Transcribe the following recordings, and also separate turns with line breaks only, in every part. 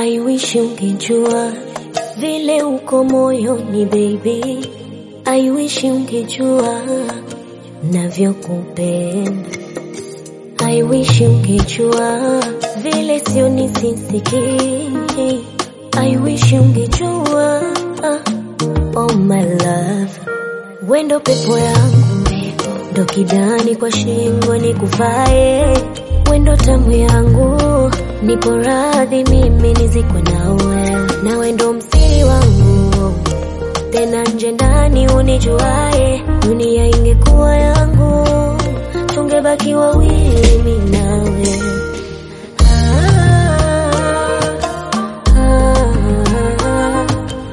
I wish ungejua vile uko moyoni baby, I wish ungejua navyokupenda. I wish ungejua vile sio nisisikii. I wish ungejua oh my love, wendo pepo yangu ndo kidani kwa shingo nikuvae, wendo tamu yangu, nipo radhi mimi nizikwe nawe, nawe ndo msiri wangu tena nje ndani unijuae, dunia ingekuwa yangu, tungebaki wawili mimi nawe. Ah, ah,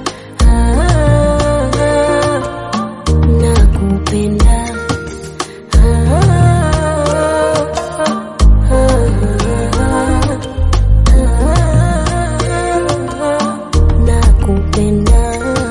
ah, ah, nakupenda. Ah, ah, ah, ah, nakupenda.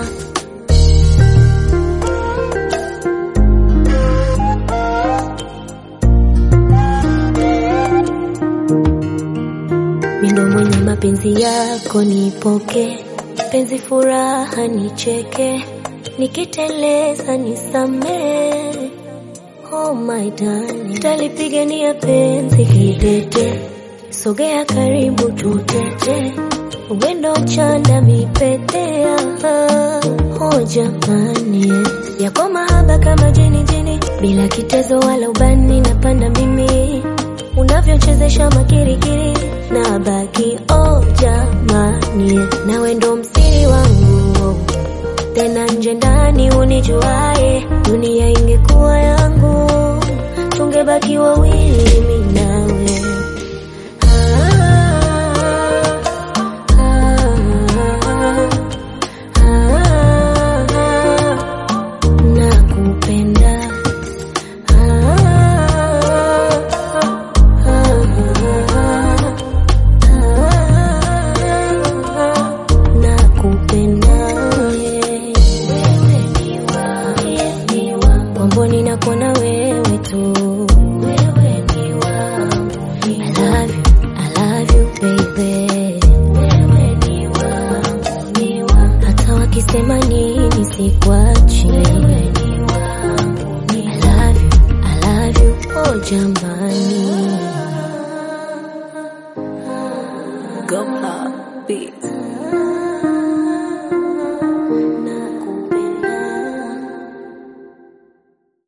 Mindo mwenye mapenzi yako nipoke, penzi furaha nicheke, nikiteleza nisamee. Oh my darling, talipigania penzi kidete, sogea karibu tutete, wendo chanda mipetea. Oh jamani, yako mahaba kama jini jini, bila kitezo wala ubani, napanda mimi unavyochezesha makirikiri na baki oh jamani, nawe ndo msiri wangu tena nje ndani unijuae, dunia ingekuwa yangu, tungebaki wawili mimi